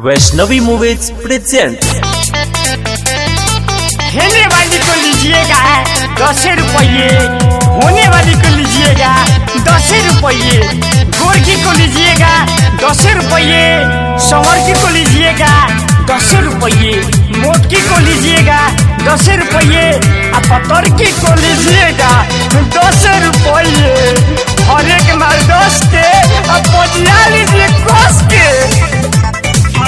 Vaishnavi movies present खेलने वाली को लीजिएगा दस रुपये होने वाली को लीजिएगा दस रुपये गोरकी को लीजिएगा दस रुपये संवरकी को लीजिएगा दस रुपये मोटकी को लीजिएगा दस रुपये और पतरकी को लीजिएगा दस रुपये हर एक माल दस के और पजिया लीजिए कस के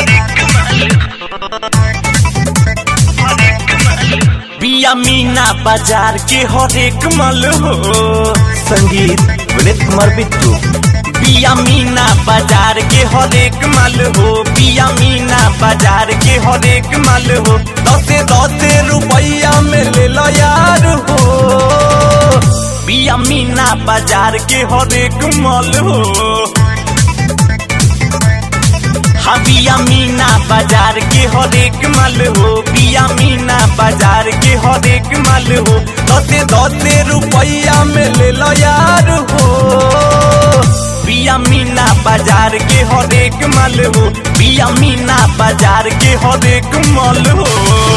बिया मीना बाजार के हर एक मल हो संगीत विनीत कुमार बिट्टू बिया मीना बाजार के हर एक मल हो बिया मीना बाजार के हर एक मल हो दसे दसे रुपया में ले लो यार हो बिया मीना बाजार के हर एक मल हो हाँ बिया मीना बाजार के हर एक माल हो बिया मीना बाजार के हर एक माल हो दसे दसे रुपया में ले लो यार हो बिया मीना बाजार के हर एक माल हो बिया मीना बाजार के हर एक माल हो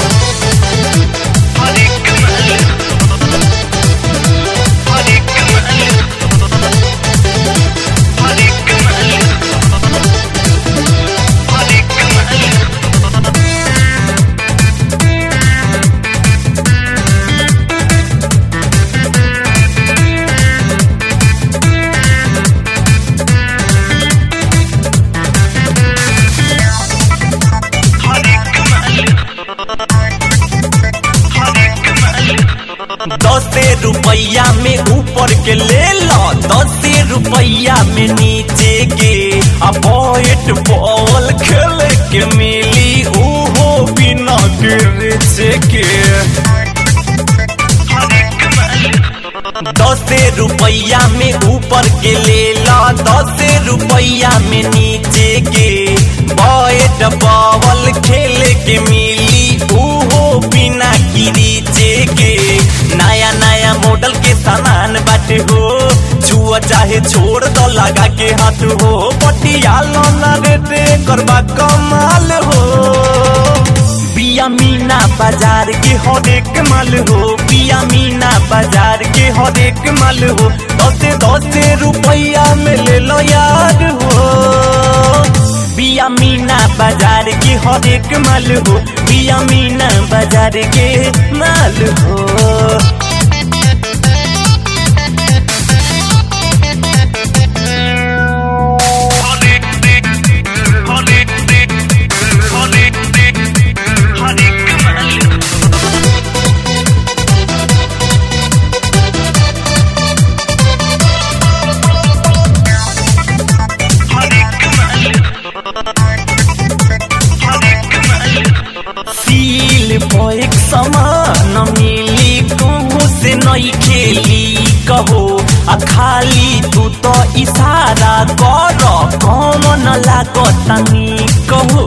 दसे रुपया में ऊपर के ले लो दसे रुपया में नीचे के अब बैट बॉल खेल के मिली ओहो बिना गिरचे के दसे रुपया में ऊपर के ले लो दसे रुपया में नीचे के बैट बॉल खेल के मिली ओहो बिना गिरीचे के नया नया मॉडल के सामान बाटे हो छुआ चाहे छोड़ दो लगा के हाथ हो पटियालो ना रेटे करबा कमाल हो बिया मीना बाजार के हर एक माल हो बिया मीना बाजार के हर एक माल हो दसे दसे रुपया में ले लो यार हो बिया मीना बाजार के हर एक माल हो बिया मीना बाजार के माल हो सील एक समान मिली कहूँ से नहीं खेली कहो आ खाली तू तो इशारा कर कौन न लागतानी कहो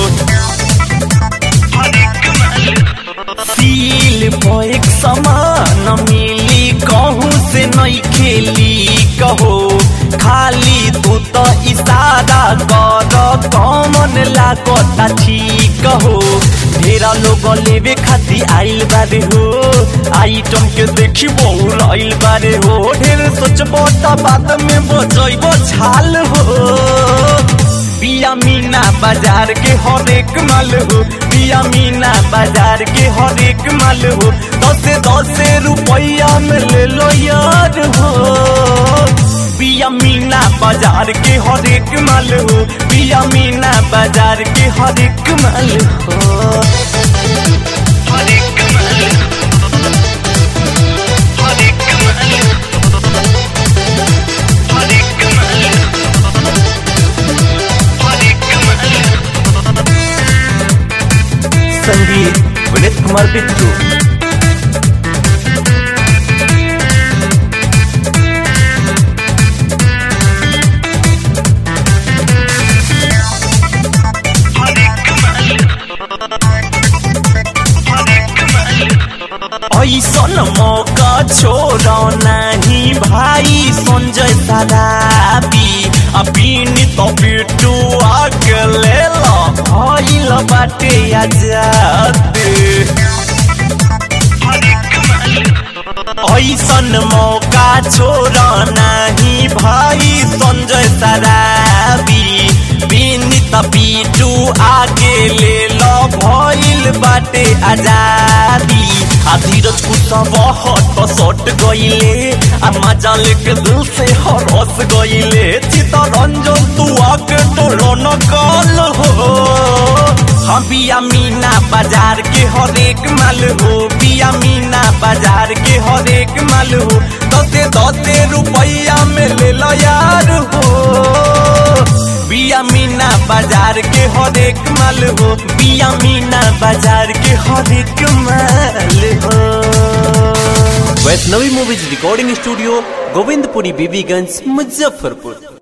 सील एक समान मिली कहूँ से नहीं खेली कहो खाली तू तो इशारा कर कौन लागता ठीक हो ढेरा लोग लेवे खाती आइल बारे हो आइटम के देखी बहुल आइल बारे हो ढेर सोचबो त बात में बचैबो छाल हो बिया मीना बाजार के हर एक माल हो बिया मीना बाजार के हर एक माल हो दसे दसे रुपया में ले लो यार हो बिया मीना बाजार के हर एक माल हो बिया मीना बाजार के हर एक माल हो संगीत विनीत कुमार बिट्टू ऐसन मौका छोड़ो नहीं भाई संजय सदाबी अभी तो बिट्टू आके ले लो त बाटे आजाद ऐसन मौका छोड़ नाही भाई संजय सराबी बिनित पीटू आगे ले लो भइल बाटे आजादी आ धीरज कुशव हट सट गइले आ मजा लेके दिल से हरस गइले चितरंजन तू आके टोलो न कल हो हम बिया मीना बाजार के हरेक माल हो बिया मीना बाजार के हरेक माल हो दसे दसे रुपया में ले लो यार हो बिया मीना बाजार के हरेक माल हो बिया मीना बाजार के हरेक माल हो Vaishnavi movies recording studio Govindpuri Bibiganj Muzaffarpur